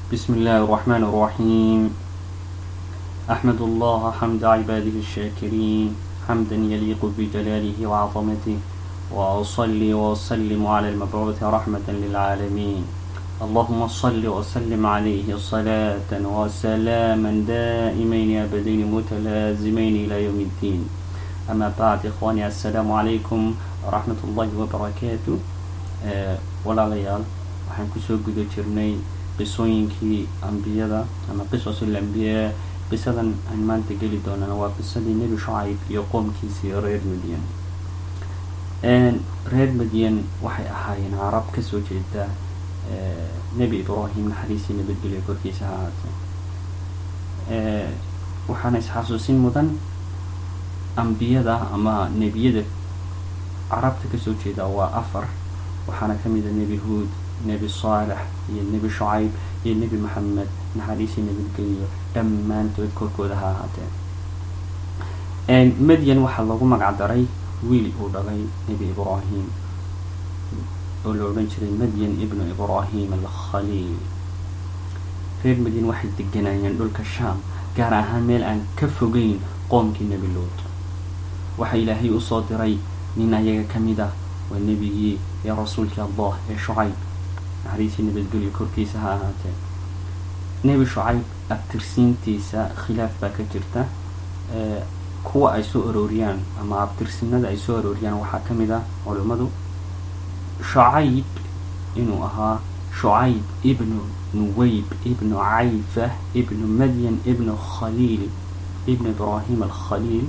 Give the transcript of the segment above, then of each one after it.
بسم الله الرحمن الرحيم أحمد الله حمد عباده الشاكرين حمدا يليق بجلاله وعظمته وأصلي وأسلم على المبعوث رحمة للعالمين اللهم صل وسلم عليه صلاة وسلاما دائمين أبدين متلازمين إلى يوم الدين أما بعد إخواني السلام عليكم ورحمة الله وبركاته أه ولا ليال waxaan kusoo guda jirnay qisooyinkii ambiyada ama qisas alambiyaa qisadan aan maanta geli doonana waa qisadii nebi shucayb iyo qoomkiisii reer madyan reer madyan waxay ahaayeen carab kasoo jeeda nebi ibraahim naxariisii nabadgelyo korkiisa ha ahaatee waxaana isxasuusin mudan ambiyada ama nebiyada carabta kasoo jeeda waa afar waxaana kamid a nebi huod nebi saalex iyo nebi shucayb iyo nebi maxamed naxariisii nabadgeliyo dhammaantood korkooda ha ahaatee madyan waxaa lagu magac daray wiil uu dhalay nebi ibraahim oo la odhan jiray madyan ibnu ibraahim alkhaliil reer madyan waxay deganaayeen dhulka shaam gaar ahaan meel aan ka fogeyn qoomkii nebi luud waxaa ilaahay usoo diray nin ayaga ka mid ah waa nebigii ee rasuulkii allah ee shucayb naxariisii nabadgelyo korkiisa ha ahaatee nebi shucayb abtirsiintiisa khilaaf baa ka jirta kuwa ay soo arooriyaan ama abtirsinada ay soo arooriyaan waxaa ka mid ah culimmadu shucayb inuu ahaa shucayb ibnu nuweyb ibnu cayfa ibnu madyan ibnu khaliil ibnu ibraahim alkhaliil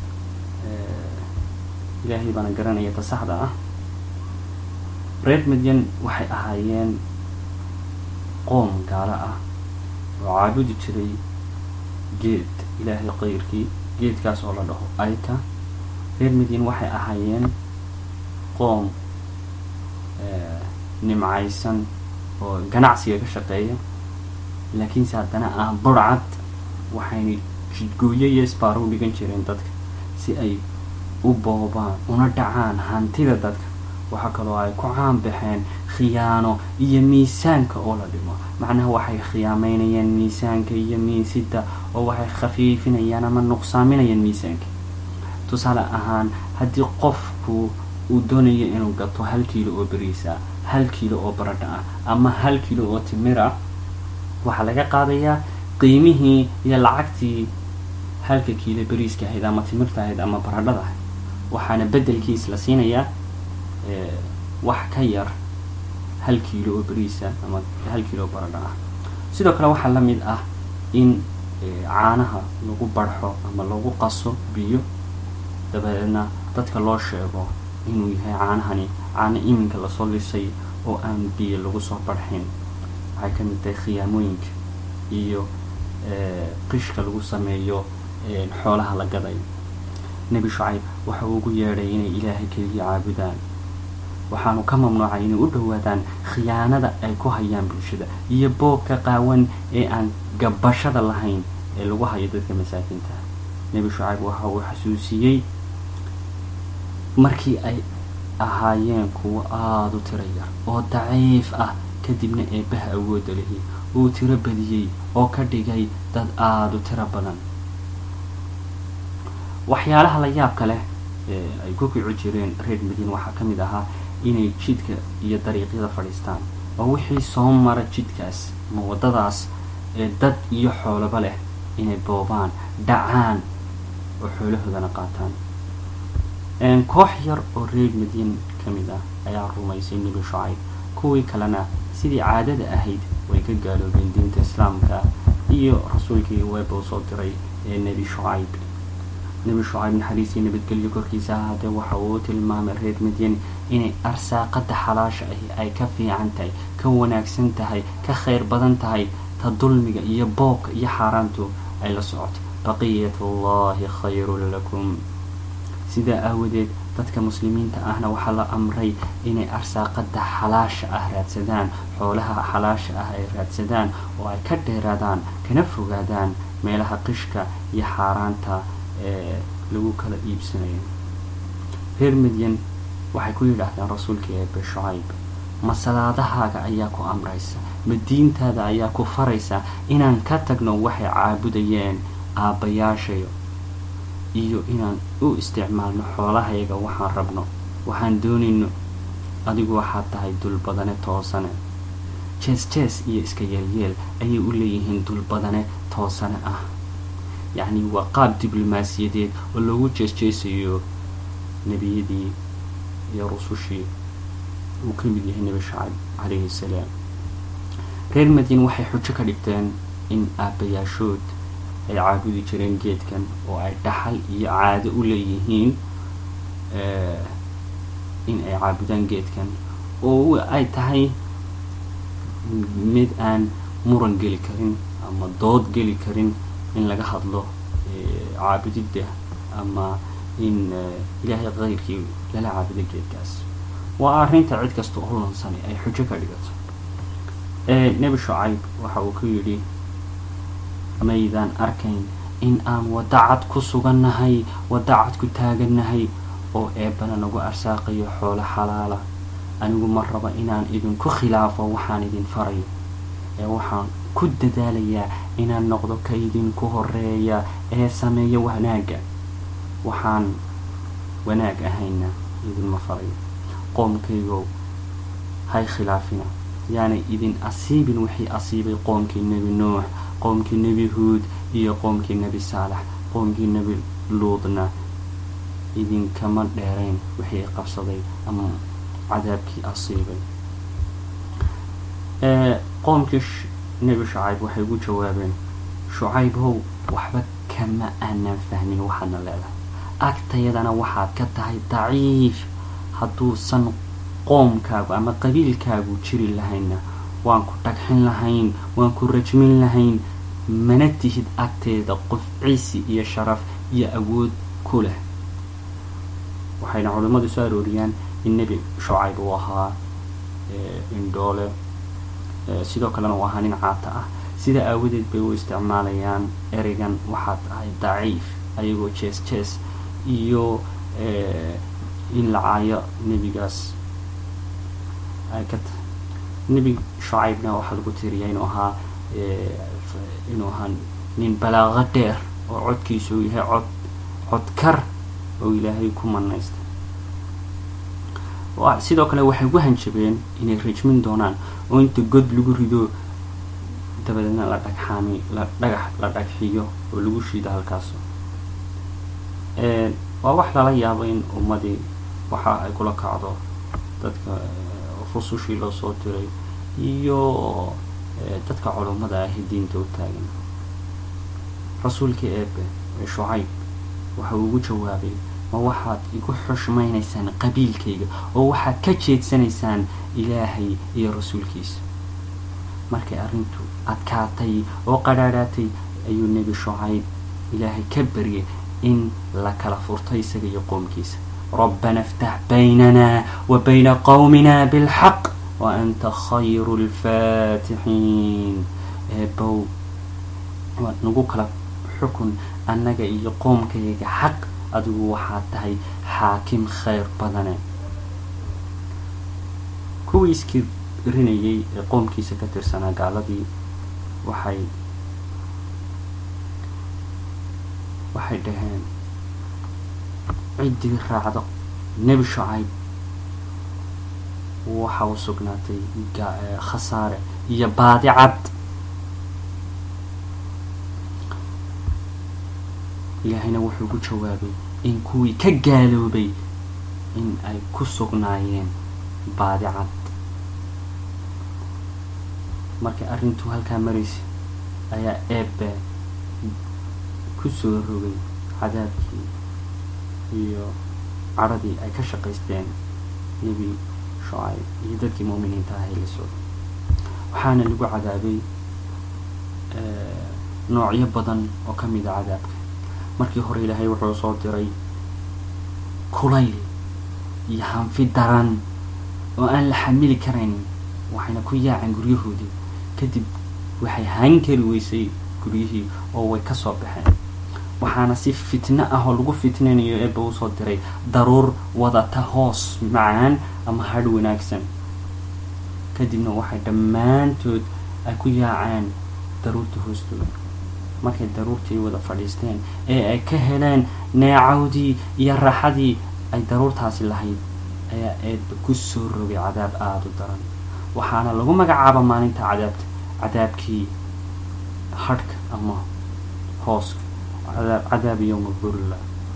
ilaahay baana garanaya ta saxda ah reer madyan waxay ahaayeen qoom gaalo ah oo caabudi jiray geed ilaahay qayrkii geedkaas oo la dhaho ayka reer madyan waxay ahaayeen qoom nimcaysan oo ganacsiga ka shaqeeya laakiinse haddana ah burcad waxayna jidgooyo iyo isbaaro u dhigan jireen dadka si ay u boobaan una dhacaan hantida dadka waxaa kaloo ay ku caan baxeen khiyaano iyo miisaanka oo la dhimo macnaha waxay khiyaameynayaan miisaanka iyo miisida oo waxay khafiifinayaan ama nuqsaaminayaan miisaanka tusaale ahaan haddii qofku uu doonayo inuu gato hal kiilo oo beriisa hal kiilo oo baradha ah ama hal kiilo oo timir ah waxaa laga qaadayaa qiimihii iyo lacagtii halka kiilo beriiska ahayd ama timirta ahayd ama baradhada ahayd waxaana bedelkiis la siinayaa wax ka yar hal kiilo oo beriisa ama hal kiilo oo baradha ah sidoo kale waxaa la mid ah in caanaha lagu barxo ama lagu qaso biyo dabadeedna dadka loo sheego inuu yahay caanahani caano iminka lasoo lisay oo aan biyo lagu soo barxin waxay ka mid tahay khiyaamooyinka iyo qishka lagu sameeyo xoolaha la gaday nebi shucayb waxa uu ugu yeedhay inay ilaahay keliya caabudaan waxaanu ka mamnuucay inay u dhowaadaan khiyaanada ay ku hayaan bulshada iyo boobka qaawan ee aan gabashada lahayn ee lagu hayo dadka masaakiinta nebi shucayb waxa uu xasuusiyey markii ay ahaayeen kuwo aada u tiro yar oo daciif ah kadibna eebbaha awoodda lihi uu tiro badiyey oo ka dhigay dad aada u tiro badan waxyaalaha la yaabka leh ee ay ku kici jireen reer madiina waxaa ka mid ahaa inay jidka iyo dariiqyada fadhiistaan oo wixii soo mara jidkaas ama waddadaas ee dad iyo xoolaba leh inay boobaan dhacaan oo xoolahoodana qaataan koox yar oo reer madiin ka mid ah ayaa rumaysay nebi shucayb kuwii kalena sidii caadada ahayd way ka gaaloobeen diinta islaamka iyo rasuulkii weeba u soo diray ee nebi shucayb nebi shucayb naxariisii nabadgelyo korkiisa ahaatee waxa uu tilmaamay reer madyan inay arsaaqada xalaasha ahi ay ka fiican tahay ka wanaagsan tahay ka khayr badan tahay ta dulmiga iyo boobka iyo xaaraantu ay la socoto baqiyat allahi khayrun lakum sidaa aawadeed dadka muslimiinta ahna waxaa la amray inay arsaaqada xalaasha ah raadsadaan xoolaha xalaasha ah ay raadsadaan oo ay ka dheeraadaan kana fogaadaan meelaha qishka iyo xaaraanta ee lagu kala iibsanayo reer madyan waxay ku yidhaahdeen rasuulkii eebe shucayb ma salaadahaaga ayaa ku amraysa ma diintaada ayaa ku faraysa inaan ka tagno waxay caabudayeen aabbayaashayo iyo inaan u isticmaalno xoolahayaga waxaan rabno waxaan doonayno adigu waxaad tahay dulbadane toosane jees jees iyo iska yeelyeel ayay u leeyihiin dulbadane toosane ah yacni waa qaab diblomaasiyadeed oo loogu jees-jeesayo nebiyadii iyo rusushii uu ka mid yahay nebi shacab calayhi salaam reer madiine waxay xujo ka dhigteen in aabbayaashood ay caabudi jireen geedkan oo ay dhaxal iyo caado u leeyihiin in ay caabudaan geedkan oo ay tahay mid aan muran geli karin ama dood geli karin in laga hadlo caabudidda ama in ilaahay kayrkii lala caabudo geedkaas waa arrinta cid kasta oo lansani ay xujo ka dhigato nebi shucayb waxa uu ku yidhi maydaan arkayn in aan wadacad ku sugannahay wadacad ku taagannahay oo eebbana nagu arsaaqayo xoolo xalaala anigu ma raba inaan idinku khilaafo waxaan idin farayo ee waxaan ku dadaalayaa inaan noqdo ka idinku horeeya ee sameeya wanaagga waxaan wanaag ahayna idinma farayo qoomkaygow hay khilaafina yaanay idin asiibin wixii asiibay qoomkii nebi nuux qoomkii nebi huud iyo qoomkii nebi saalax qoomkii nebi luudna idinkama dheerayn wixii qabsaday ama cadaabkii asiibay qoomkii nebi shucayb waxay ugu jawaabeen shucaybow waxba kama aanan fahmin waxaadna leedahay agtayadana waxaad ka tahay daciif hadduusan qoomkaagu ama qabiilkaagu jiri lahaynna waan ku dhagxin lahayn waan ku rajmin lahayn mana tihid agteeda qof ciisi iyo sharaf iyo awood ku leh waxayna culimmadu soo arooriyaan in nebi shucayb uu ahaa indhoole sidoo kalena uu ahaa nin caata ah sida aawadeed bay u isticmaalayaan ereygan waxaad tahay daciif ayagoo jees jees iyo in la caayo nebigaas ay ka tahay nebi shucaybna waxaa lagu tiriya inuu ahaa inuu ahaa nin balaaqo dheer oo codkiisu uu yahay cod codkar oo ilaahay ku manaystay sidoo kale waxay ugu hanjabeen inay rajmin doonaan oo inta god lagu rido dabadeedna la dhagxaami la dhagax la dhagxiyo oo lagu shiido halkaas waa wax lala yaabo in ummadii waxa ay kula kacdo dadka rusushii loo soo diray iyo dadka culummada ahi diinta u taagan rasuulkii eebe ee shucayb waxa uu ugu jawaabay ma waxaad igu xushmaynaysaan qabiilkayga oo waxaad ka jeedsanaysaan ilaahay iyo rasuulkiisa markay arrintu adkaatay oo qadhaadhaatay ayuu nebi shucayb ilaahay ka baryay in la kala furto isaga iyo qoomkiisa rabbana iftax baynana wa bayna qowmina bilxaq wa anta khayru lfaatixiin eebow waad nagu kala xukun annaga iyo qoomkayga xaq adigu waxaad tahay xaakim khayr badane kuwii iskii rinayay ee qoomkiisa ka tirsanaa gaaladii waxay waxay dhaheen ciddii raacdo nebi shucayb waxa u sugnaatay khasaare iyo baadi cad ilaahayna wuxuu ku jawaabay in kuwii ka gaaloobay in ay ku sugnaayeen baadi cad markay arrintuu halkaa maraysay ayaa eebbe ku soo rogay cadaabkii iyo cadhadii ay ka shaqaysteen nebi shucayb iyo dadkii muuminiinta ahay la socday waxaana lagu cadaabay noocyo badan oo ka mid a cadaabka markii hore ilaahay wuxuu soo diray kulayl iyo hanfi daran oo aan la xamili karaynin waxayna ku yaaceen guryahoodii kadib waxay han kari weysay guryihii oo way ka soo baxeen waxaana si fitno ah oo lagu fitnaynayo eebba usoo diray daruur wadata hoos macaan ama hadh wanaagsan kadibna waxay dhammaantood ay ku yaaceen daruurta hoostooda markay daruurtii wada fadhiisteen ee ay ka heleen neecawdii iyo raaxadii ay daruurtaasi lahayd ayaa eedba ku soo rogay cadaab aada u daran waxaana lagu magacaaba maalinta cadaabta cadaabkii hadhka ama hooska cadaab cadaab yowma bulla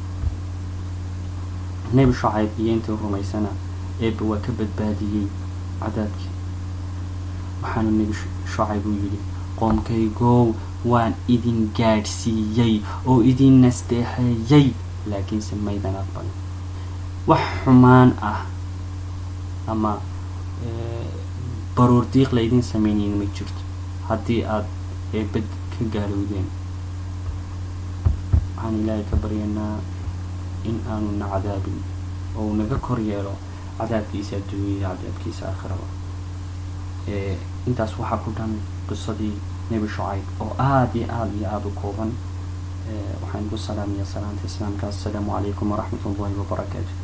nebi shucayb iyo intii rumaysana eebba waa ka badbaadiyey cadaabkii waxaanu nebi shucayb u yidhi qoomkaygow waan idin gaadhsiiyey oo idin nasteexeeyey laakiinse maydan aqbalin wax xumaan ah ama baruur diiq laydin sameynayna ma jirto haddii aada eebad ka gaalowdeen waxaan ilaahay ka baryanaa in aanu na cadaabin oo uu naga kor yeelo cadaabkiisa adduunyaya cadaabkiisa aakhiraba intaas waxaa ku dhan qisadii nebi shucayb oo aada iyo aada iyo aada u kooban waxaan ku salaamaya salaanta islaamka assalaamu calaykum waraxmat ullahi wabarakaatu